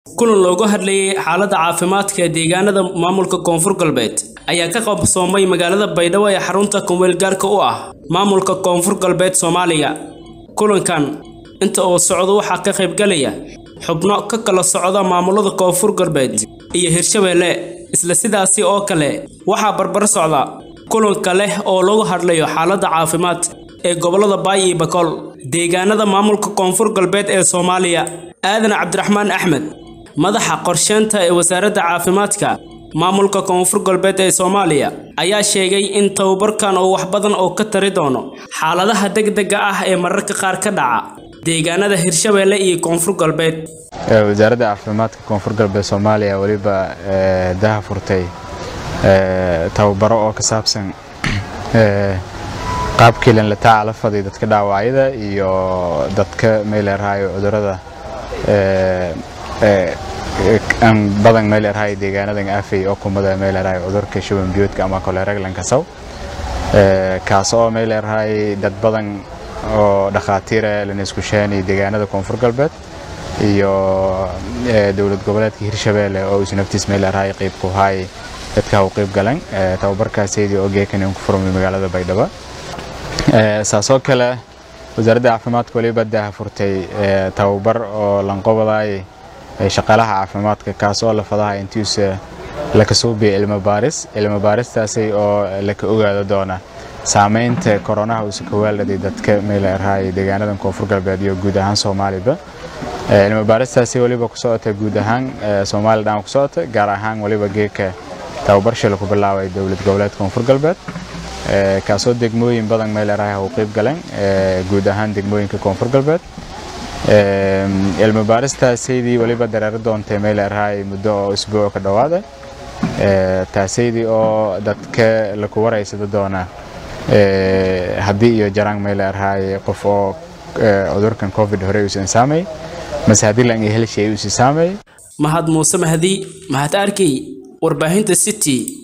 kulan looga hadlayay xaaladda caafimaadka ee deegaanada maamulka koonfur galbeed ayaa ka qabsoomay magaalada baydhabo ee xarunta kumweelgaarka u ah maamulka koonfur galbeed soomaaliya kulankan inta uu socdo waxaa ka qaybgalaya xubno ka kala socda maamulada koonfur galbeed iyo hirshabeelle isla sidaasi oo kale waxaa barbar socda kulanka leh oo lagu hadlayo xaaladda caafimaad ee gobollada baay iyo bakool deegaanada maamulka koonfur galbeed ee soomaaliya aadan cabdiraxmaan axmed madaxa qorsheynta ee wasaaradda caafimaadka maamulka koonfur galbeed ee soomaaliya ayaa sheegay in tababarkan oo wax badan oo ka tari doono xaaladaha degdega ah ee mararka qaar ka dhaca deegaanada hirshabeelle iyo koonfur galbeed wasaaradda caafimaadka koonfur galbeed soomaaliya weliba daha furtay tababaro oo ka saabsan qaabkii lan la tacaala faday dadka dhaawacyada iyo dadka meeleerhayo cudurada aan badan meeleerhayo deegaanadan afay oo kumada meeleerhayo cudurka shuban biyoodka ama koleeraglan kasaw kaas oo meeleerhayo dad badan oo dhakhaatiira lana isku sheenay deegaanada koonfur galbeed iyo dowlad goboleedka hirshabeelle oo isu naftiis meeleerhayo qayb ku haay dadka u qayb galan tababarkaaseydii oo geekan ku furmay magaalada baydhabo saasoo kale wasaaradda caafimaadka waliba daha furtay tababar oo lanqobadaay shaqaalaha caafimaadka kaas oo la fadaha intiisa laka suubiya cilmo baaris cilmo baaristaasi oo laka ogaado doona saameynta koronaha uusa ka waaldhaday dadka meeleerhaay deegaanadan koonfur galbeed iyo guud ahaan soomaaliba cilmo baaristaasi waliba ku socota guud ahaan soomaali dhan ku socota gaar ahaan waliba geeka tababar shil ku bilaabay dowlad goboleed koonfur galbeed kaasoo degmooyin badan meeleeraha u qayb galeen guud ahaan degmooyinka koonfur galbeed cilmi baaristaasaydi waliba dareero doontay meeleerahay muddo oo isbuuc ka dhowaada taasaydii oo dadka laku waraysada doona haddii iyo jaraan meeleerahay qof oo cudurkan covid hore uusan saamay mase haddii lan iyo helshay uusi saamay mahad muuse mahdi mahad arkey warbaahinta city